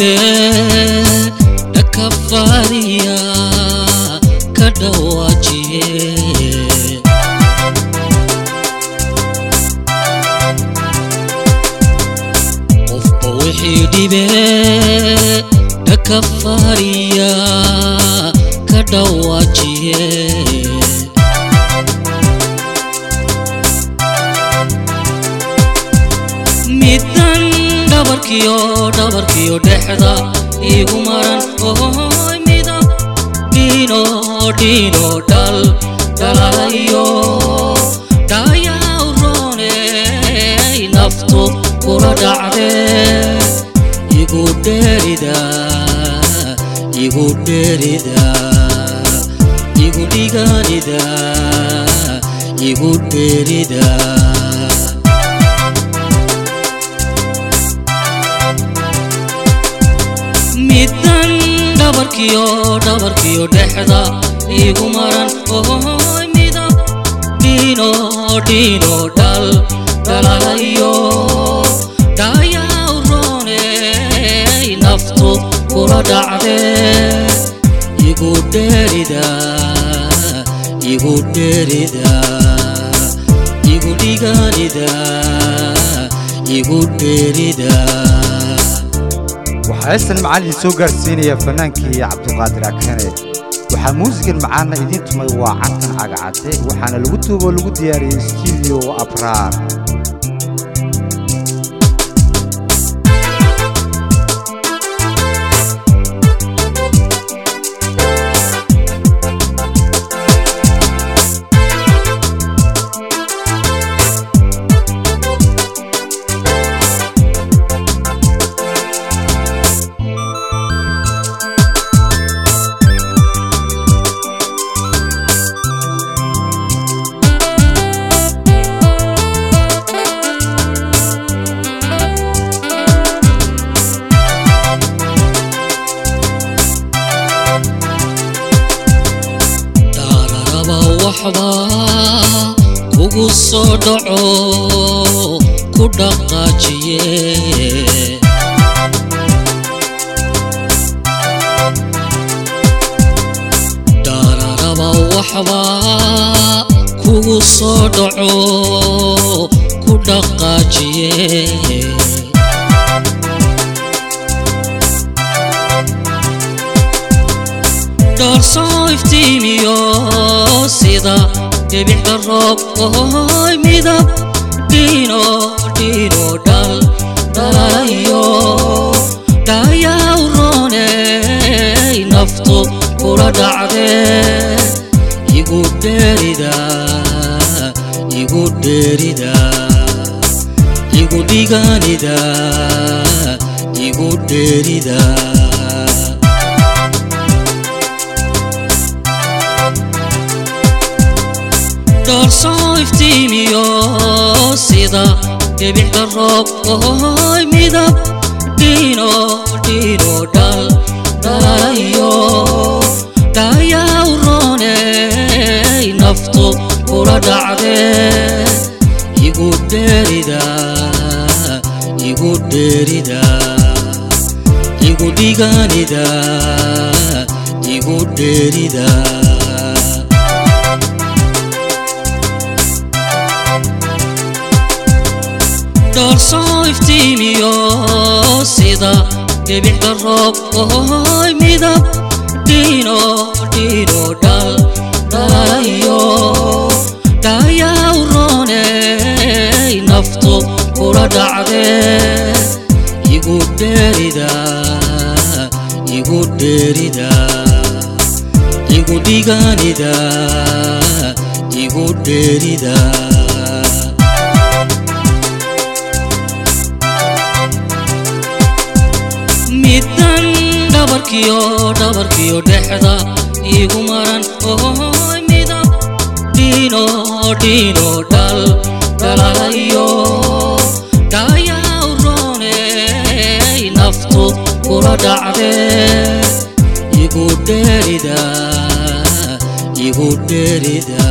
dhibe dhakafaariya ka dhawaajiye qofba wixii dhibe dhakafaariya ka dhawaajiye midan dhabarkiyo dhabarkiyo dhexda igu maran oy midab dhino dhino dhal dhalayo dhayaw rooney naftu kula dhacde igu dheerida igu dheerida igu dhiganida igu dheerida midan dhabarkiyo dhabarkiyo dhexda igu maran oy midab dhino dhino dhal dhalayo dhayaw rooney naftu kula dhacde igu dheerida igu dheerida igu dhiganida igu dheerida waxaa heestan macallin soo gaarsiinaya fannaankii cabduqaadir akane waxaa muusigan macaana idiin tumay waa cantan cagacadde waxaana lagu duuboo lagu diyaariyey stuudio abraar dhaararaba waxba kugu soo dhaco ku dhaqaajiye dhaararaba waxba kugu soo dhaco ku dhaqaajiye dhoorsoo iftiimiyo sida dhibicda roob oy midab dhino dhino dhal dhalayo dhayaw rooney naftu kula dhacde igu dheerida igu dheerida igu dhiganida igu dheerida dhoorsoo iftiimiyo sida dhibicda roob oy midab dhino dhino dhal dhalayo dhayaw rooney naftu kula dhacde igu dheerida igu dheerida igu dhiganida igu dheerida dhoorsoo iftiimiyo sida dhibicda roob oy midab dhino dhino dhal dhalayo dhayaw rooney naftu kula dhacde igu dheerida igu dheerida igu dhiganida igu dheerida midan dhabarkiyo dhabarkiyo dhexda igu maran oy midab dhino dhino dhal dhalayo dhayaw rooney naftu kula dhacde igu dheerida igu dheerida